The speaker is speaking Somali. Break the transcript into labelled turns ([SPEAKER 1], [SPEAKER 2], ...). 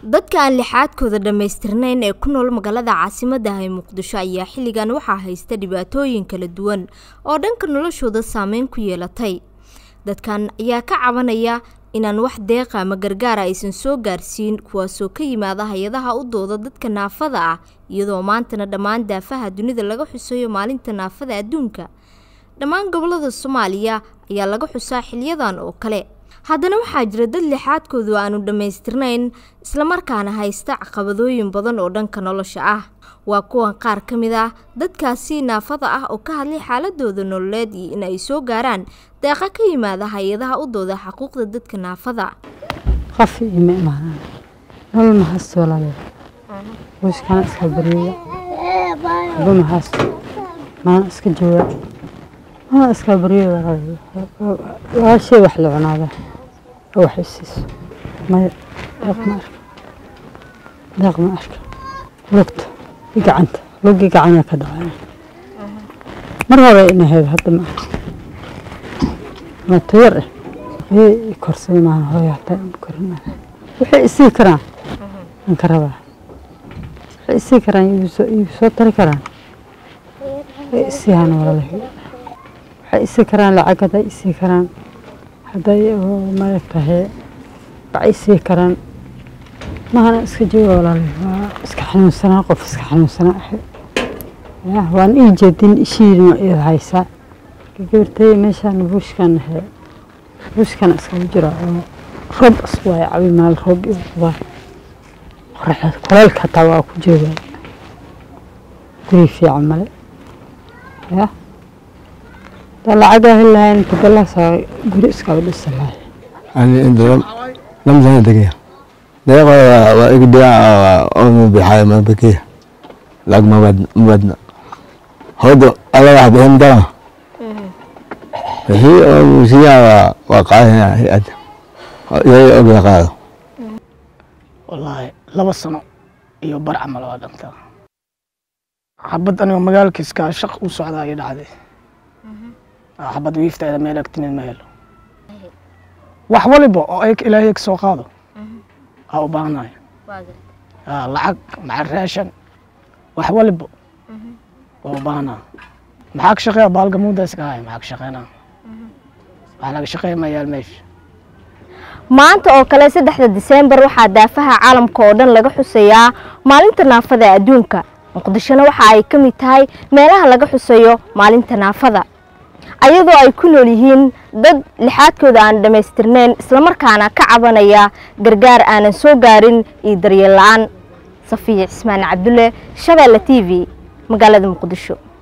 [SPEAKER 1] dadka aan lixaadkooda dhammaystirnayn ee ku nool magaalada caasimadda ah ee muqdisho ayaa xilligan waxaa haysta dhibaatooyin kala duwan oo dhanka noloshooda saameyn ku yeelatay dadkan ayaa ka cabanaya inaan wax deeqa ama gargaara aysan soo gaarsiin kuwaasoo ka yimaada hay-adaha u dooda dadka naafada ah iyadoo maantana dhammaan daafaha dunida laga xuseeyo maalinta naafada adduunka dhammaan gobolada soomaaliya ayaa laga xusaa xiliyadan oo kale haddana waxaa jira dad lixaadkoodu aanu dhammaystirnayn islamarkaana haysta caqabadooyin badan oo dhanka nolosha ah waa kuwan qaar ka mid ah dadkaasi naafada ah oo ka hadlay xaaladooda nololeed iyo in ay soo gaaraan deeqa ka yimaada hay-adaha u dooda xuquuqda dadka naafada
[SPEAKER 2] qof ima imaanaan nolol maxaas walaale wiishkana iska baryaya aba maxaas maana iska jooga maana iska baryo walaale waa shay wax la cunaada oo wax isiiso maya deeq ma arka deeq ma arka lugta i gacanta lugii gacana ka dhacay mar hore ina heed hadda ma arka mato yar ah ayay i korsay maahan hooyo hataa ima korin waxay isii karaan aan ka rabaa waxay isii karaan igu soo tari karaan way isii hana walalahi waxay isii karaan lacag hadday isii karaan hadday maaragtahay waxay isii karaan mahana iska jooga walaalahi waa iska xanuunsanaa qof iska xanuunsanaa ahay ya waan ii jeedin ishiidin iyada haysaa gabartay meeshaan buushkan ahe buushkan iskagu jira oo roob isku waaya cabi maal roob iyo qudaar qoraxda kuleylka hataa waa ku jooga guri fiican male ya daa lacagaa heli lahayn inta balaasaa guri iskaga dhisa lahay
[SPEAKER 3] ani inta lam sana degeya deeqa waa igu dhigan oo bixayo ma bekeya lacag mabadna hooda ala wax bixin dara wixii oo muusiyaa waa qaadaya hay-adda iyaga ogya qaado
[SPEAKER 4] wallaahi laba sano iyo bar camal waa dhantaa xabad anigoo magaalkiiskaa shaq u socdaa ii dhacday xabad wiifteeda meel agtinin ma helo wax waliba oo ay ilaahay ka soo qaado aa u baahanayo lacag macal raashan wax waliba waa u baahanaa maxaa ka shaqeeya baalga muuda iska haya maxaa ka shaqeynaa wax laga shaqeeya ma yaal meesha
[SPEAKER 1] maanta oo kale saddexda diseembar waxaa daafaha caalamka oo dhan laga xuseeyaa maalinta naafada adduunka muqdishona waxa ay ka mid tahay meelaha laga xuseeyo maalinta naafada ayadoo ay ku nool yihiin dad lixaadkooda aan dhammaystirnayn islamarkaana ka cabanaya gargaar aanan soo gaarin iyo daryeel la-aan safiya cismaan cabdulle shabeelle t v magaalada muqdisho